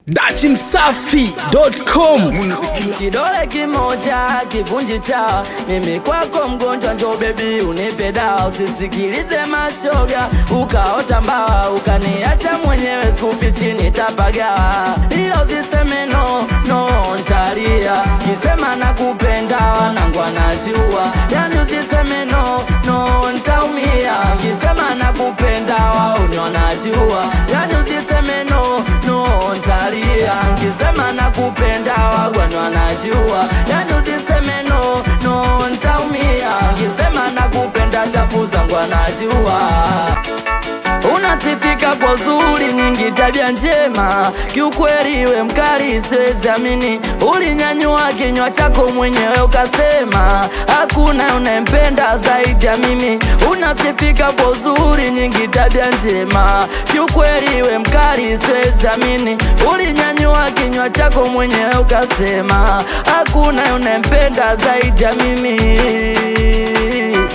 dachimsafi.com kidole kimoja kivunji cha mimi kwako mgonjwa njo bebi unipe dawa usisikilize mashoga ukaota mbawa ukaniacha mwenyewe skufi chini tapagawa ila usiseme no no ntalia kisema nakupenda wanangu anajua yani usiseme no no ntaumia kisema nakupenda wauni wanajua yani usiseme no no ntalia nkisema nakupenda wagwani wanajua yani usiseme no no ntaumia nkisema nakupenda chafu zangu wanajua unasifika kwa zuri nyingi tabia njema kiukweli we mkali siwezi amini ulinyanyua kinywa chako mwenyewe ukasema hakuna unayempenda zaidi ya mimi unasifika kwa uzuri nyingi tabia njema kiukweli we mkali siwezi amini ulinyanyua kinywa chako mwenyewe ukasema hakuna unayempenda zaidi ya mimi